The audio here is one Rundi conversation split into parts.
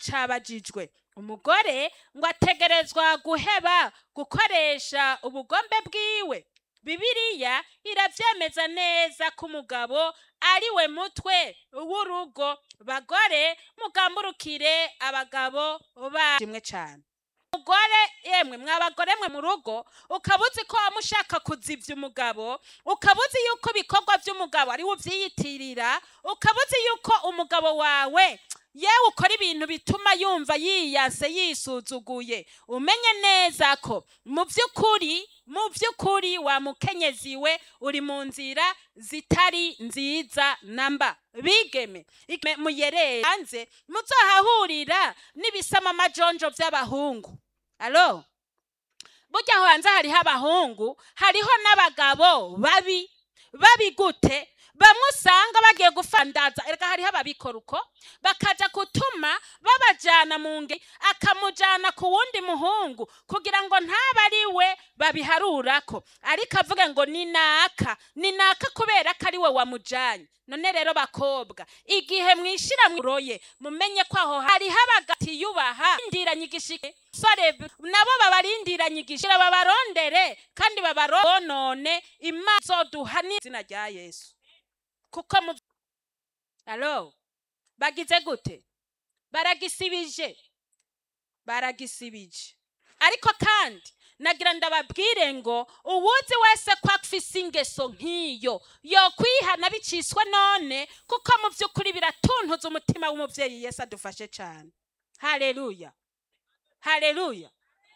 cabajijwe umugore ngo ategerezwa guheba gukoresha ubugombe bwiwe bibiliya iravyemeza neza ko umugabo ari we mutwe w'urugo bagore mugamburukire abagabo bashimwe cane umugore yemwe mwabagore mwe mu rugo ukaba uzi ko waba ushaka kuzivya umugabo ukaba uzi yuko ibikorwa vy'umugabo ari we uvyiyitirira ukaba uzi yuko umugabo wawe yewe ukora ibintu bituma yumva yiyase yisuzuguye umenye neza ko mu vy'ukuri mu vy'ukuri wa mukenyezi we uri mu nzira zitari nziza namba bigeme igeme muyerere hanze muzohahurira n'ibisama amajonjo vy'abahungu alo burya aho hanze hariho abahungu hariho n'abagabo babi babi gute bamwe usanga bagiye gufandaza erega hariho ababikora uko bakaja gutuma babajana mu nge akamujana ku wundi muhungu kugira ngo ntabe ari we babiharurako ariko avuge ngo ni naka ni naka kubera ko ari we wamujanye none rero bakobwa igihe mwishira mwiroye mumenye ko aho hariho abagati yubaha indiranye igishike sore nabo babarindiranye igishira babarondere kandi babaronone imana zoduha n'izina rya yesu kuko mu alo bagize gute baragisibije baragisibije ariko kandi nagira ndababwire ngo uwuzi wese ko afise ingeso nk'iyo yokwihana biciswe none kuko mu by'ukuri biratuntuza umutima w'umubyeyi yesu adufashe cyane hareruya hareruya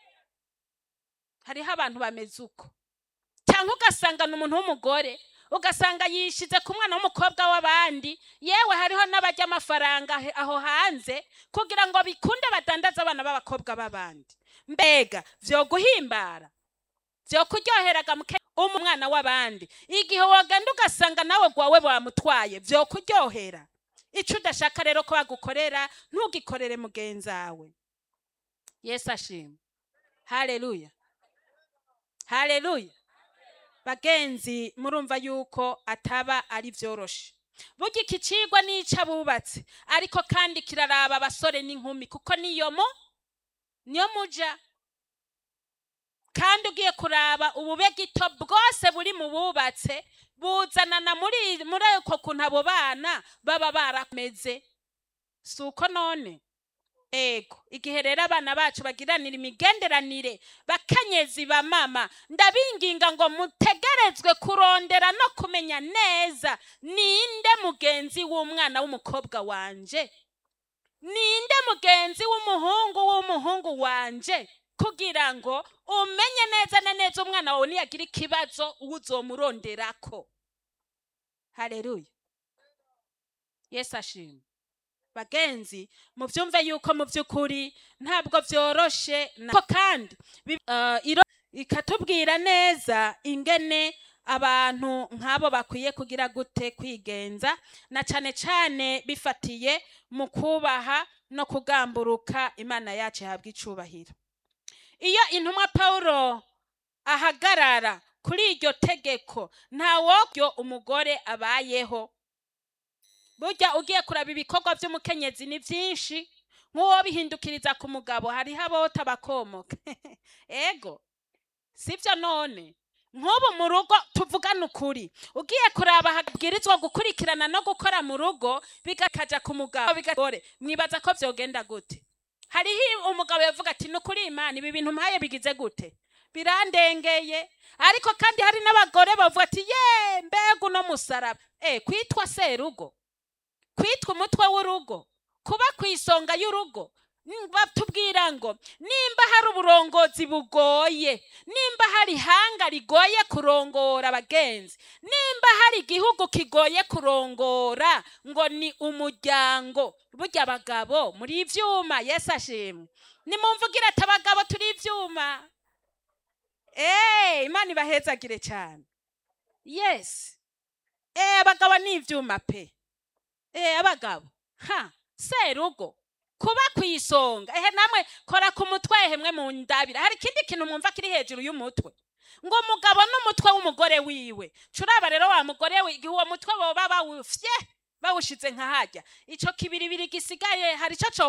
hariho abantu bameze uko cyangwa ugasanga ni umuntu w'umugore ugasanga yishize ku mwana w'umukobwa w'abandi yewe hariho n'abajya amafaranga he- aho hanze kugira ngo bikunde badandaze abana b'abakobwa b'abandi mbega vyo guhimbara vyo kuryoheraga muke umwana w'abandi igihe wagenda ugasanga nawe gwawe bamutwaye vyo kuryohera ico udashaka rero ko bagukorera ntugikorere mugenzawe yesu ashima haleluya haleluya bagenzi murumva yuko ataba ari vyoroshe burya iki cigwa n'ico abubatse ariko kandi kiraraba abasore n'inkumi kuko niyo mu niyo muja kandi ugiye kuraba ubube gito bwose buri mu bubatse buzanana muri muri uko kuntu abo bana baba barameze si uko none ego igihe rero abana bacu bagiranira imigenderanire bakenyezi ba mama ndabinginga ngo mutegerezwe kurondera no kumenya neza ninde mugenzi w'umwana w'umukobwa wanje ninde mugenzi w'umuhungu w'umuhungu wanje kugira ngo umenye neza na neza umwana wawe niyagira ikibazo uwo uzomuronderako hareruya yesu ashima bagenzi muvyumve yuko mu by'ukuri ntabwo vyoroshe ko kandi bi- eh, iro- ikatubwira neza ingene abantu nk'abo bakwiye kugira gute kwigenza na cane cane bifatiye mu kubaha no kugamburuka imana yacu ihabwa icubahiro iyo intumwa pawulo ahagarara kuri iryo tegeko ntawobyo umugore abayeho burya ugiye kuraba ibikorwa by'umukenyezi ni byinshi nk'uwo bihindukiriza ku mugabo hariho abota bakomoka ego sibyo none nk'ubu mu rugo tuvugane ukuri ugiye kuraba habwirizwa gukurikirana no gukora mu rugo bigakaja ku mugabo bigagore mwibaza ko vyogenda gute hariho umugabo yavuga ati nukuri imana ibi bintu mpaye bigize gute birandengeye ariko kandi hari n'abagore bavuga ati ye mbega uno musaraba eh kwitwa serugo kwitwa umutwe w'urugo kuba ku isonga y'urugo Mm, batubwira ngo nimba hari uburongozi bugoye nimba hari ihanga rigoye kurongora abagenzi nimba hari igihugu kigoye kurongora ngo ni umuryango burya abagabo muri ivyuma yesu ashimwe nimumvugire ati abagabo turi ivyuma Eh, imana ibahezagire cyane yes Eh, abagabo ni ivyuma pe Eh, abagabo ha serugo kuba ku isonga ehe namwe kora ku mutwe hemwe mu ndabira hari ikindi kintu mwumva kiri hejuru y'umutwe ngo umugabo n'umutwe w'umugore wiwe curaba rero wa mugore we igihe uwo mutwe boba bawufye bawushize nka harya ico kibiribiri gisigaye hari ico